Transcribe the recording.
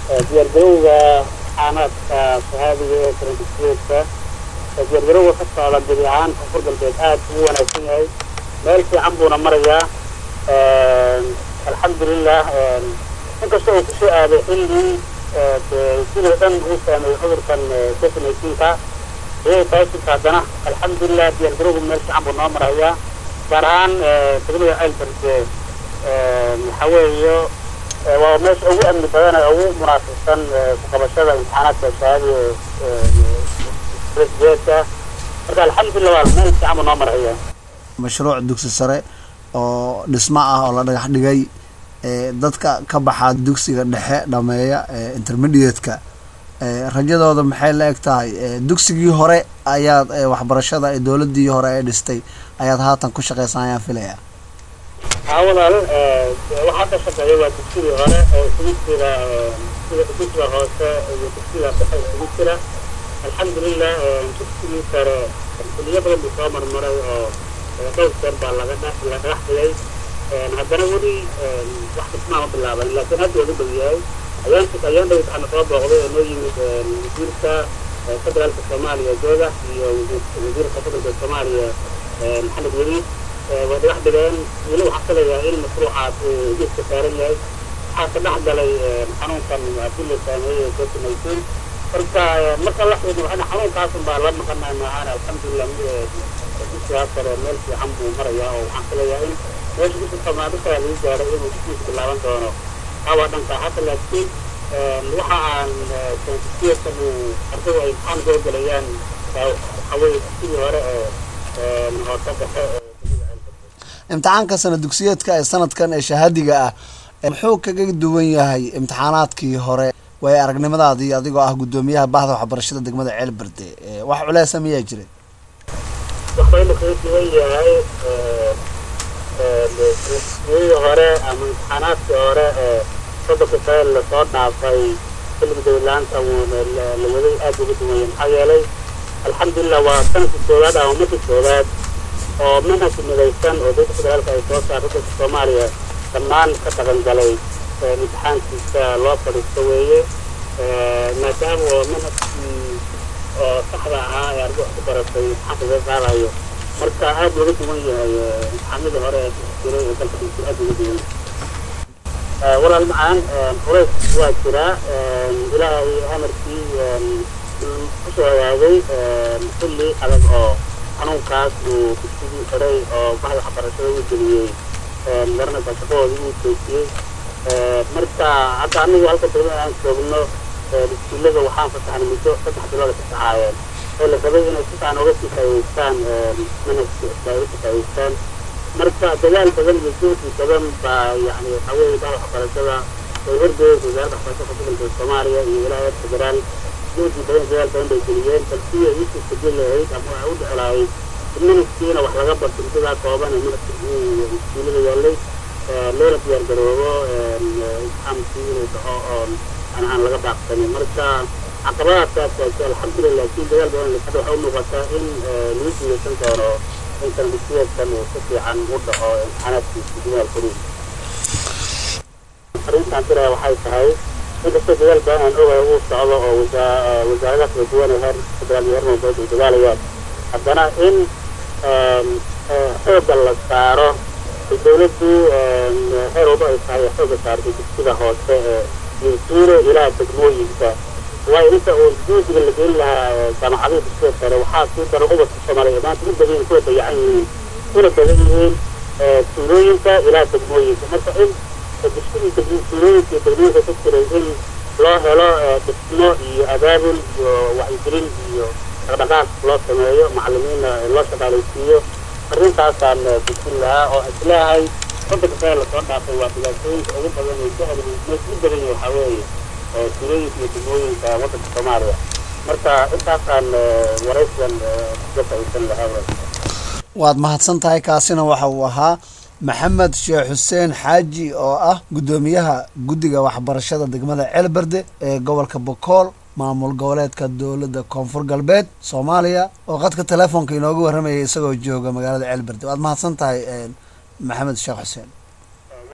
diyaargarowga xaanaadka shahaadiga ee karantijeedka diyaargarowga ka socda gebi ahaan koonfur galbeed aad ugu wanaagsan yahay meel fiican buuna marayaa alxamdulilah inkasta uu kusoo aaday xilligii sidoo dhan uu saameeyey cudurkan covid nineteenka iyagoo taasirka haddana alxamdulilah diyaargarowga meel fiican buu noo marayaa gaar ahaan degmada ceelbarde waxa weeyo waa meesha ugu amni badan ee ugu munaasabsan ku qabashada imtixaanaadka shahaadiga rasideedka marka alxamdulilah waa meel fiican buu noo maraya mashruuc dugsi sare oo dhismo ah oo la dhagax dhigay dadka ka baxa dugsiga dhexe dhameeya intermediate-ka rajadooda maxay la eg tahay dugsigii hore ayaad waxbarashada dowladii hore ee dhistay ayaad haatan ku shaqeysan ayaan filaya haa walaal waxaa ka shaqeeya waa dugsigii hore oo isugu jira sida dugsiga hoose iyo dugsiga dhexe isugu jira alxamdulilah dugsigii sare kuliyo badan buu soo marmaray oo dhowr jeer baa laga la dhagax dhigay haddana weli wax dhismaa ma bilaaban laakiin hadda ugu dhow yahay ayaan ayaan dhow waxaana soo booqday oo noo yimid wasiirka federaalka soomaaliya jooga iyo wasiirka federaalka soomaaliya maxamed weli way dhagax dhigeen weli waxaa ka leeyahay in mashruucaas uu jiska saaran yahay waxaa ka dhex galay xanuunkan haddii la saameeyey covid nineteen marka marka la xidhiidho waxayna xanuunkaasun baa la maqanaa maahaan alxamdulilah dugsigaas kale meel fiican buu marayaa oo waxaan ka leeyahay in meesha dugsi samaadishaa lagu gaaray inuu dugsiisa bilaaban doono awaa dhanka hata laakiin waxa aan sanadkiyeedkan uu ardaydu ay imtixaan soo gelayaan waxaa weeye dugsigii hore ee hoose dhexe imtixaanka sana dugsiyeedka ee sanadkan ee shahaadiga ah muxuu kaga duwan yahay imtixaanaadkii hore way aragnimadaadii adigoo ah guddoomiyaha bahda waxbarashada degmada ceelberde wax culeesa miyaa jiray waxbaynu kaga duwan yahay dugsigii hore ama imtixaanaadkii hore ee soddonka sane lasoo dhaafay xilliga dawlaanta la waday aad uga duwan yahay maxaa yeelay alxamdulilah waa sanadkii koowaad ama markii koowaad oo manhajka midaysan oo dowladda federaalka ay soo saartay dalka soomaaliya dhammaan ka dhaqan galay imtixaankiisa loo fadhiisto weeye maadaama oo manhajkii oo saxda ahaa ee arday wax ku baratay imtixaanka laga qaadayo marka aad uga duwan yahay imtixaanadii hore ee jiray ee dalka dhigtay aad uga duwan yahay walaal macaan culays waa jiraa ilaahay amarkii kusoo hagaagay xilli adag oo xanuunkaas uu dugsigii xiray oo bahda waxbarashada u geliyey garanaysa shaqahoodii uu joojiyey marka hadda anigu halka degmada aan joogno iskuullada waxaan fasaxnay muddo saddex bilood ka saxaayeen oo la rabay inay si fiican uga sii faa'iideystaan manhajka ay uga sii faa'iideystaan marka dadaal badan iyo juhdi badan baa yani waxaa weeye bahda waxbarashada ay horgeeyeen wasaaradda waxbarashada federaalka soomaaliya iyo wilaayad federaal juhdi badan dadaal badan bay geliyeen balse ay usii sugin lahayd ama ay u dhici lahayd in manhajkiina wax laga barto muddadaa kooban ee manhajka iskuullada yaallay loona diyaar garoobo imtixaankii inuu dhaco oo aan aan laga baaqsanin marka caqabadaas taagtaagtay alxamdulilah laakiin dadaal badan hadda waxay u muuqataa in lagu guuleysan doono in sanadisiyeedkan uu si fiican u dhaco imtixaanaadkiisa gudaha koriin arrintaan tiraya waxay tahay inkastoo dadaal badan aan ogahay uu socdo oo wasaaradaha kala duwan ee heer federaal iyo heer mawduud ay dadaalayaan haddana in xoogga la saaro dawladdu heer walba ay tahay xoogga saartay dugsiga hoose ee minsuuro ilaa degmooyinka waayo inta uu juudiga la gelin lahaa jaamacadaha dugsiga sare waxaa sii dara ubadka soomaaliya maanta u badan kuwa dayacan yihiin kuna badan yihiin tuulooyinka ilaa degmooyinka marka in dugsiga tuulooyinka iyo degmooyinka ku jiray in loo helo dhismo iyo abaabul iyo wacyigelin iyo dhaqdhaqaaq loo sameeyo macalimiinna loo shaqaalaysiiyo arrintaasaan dugsin lahaa oo isleehay soddonka sane lasoo dhaafay waa dhibaatooyinka ugu badan ee jahli mees u badan yahay waxaa weeye tuulooyinka iyo degmooyinka waddanka soomaaliya marka intaasaan waraysigan uga faa'iidsan lahaa waad mahadsan tahay kaasina waxa uu ahaa maxamed sheekh xuseen xaaji oo ah guddoomiyaha guddiga waxbarashada degmada ceelberde ee gobolka bokool maamul goboleedka dowladda koonfur galbeed soomaaliya oo qadka telefoonka inooga warramayay isagoo jooga magaalada ceelberde waad mahadsan tahay maxamed sheekh xuseen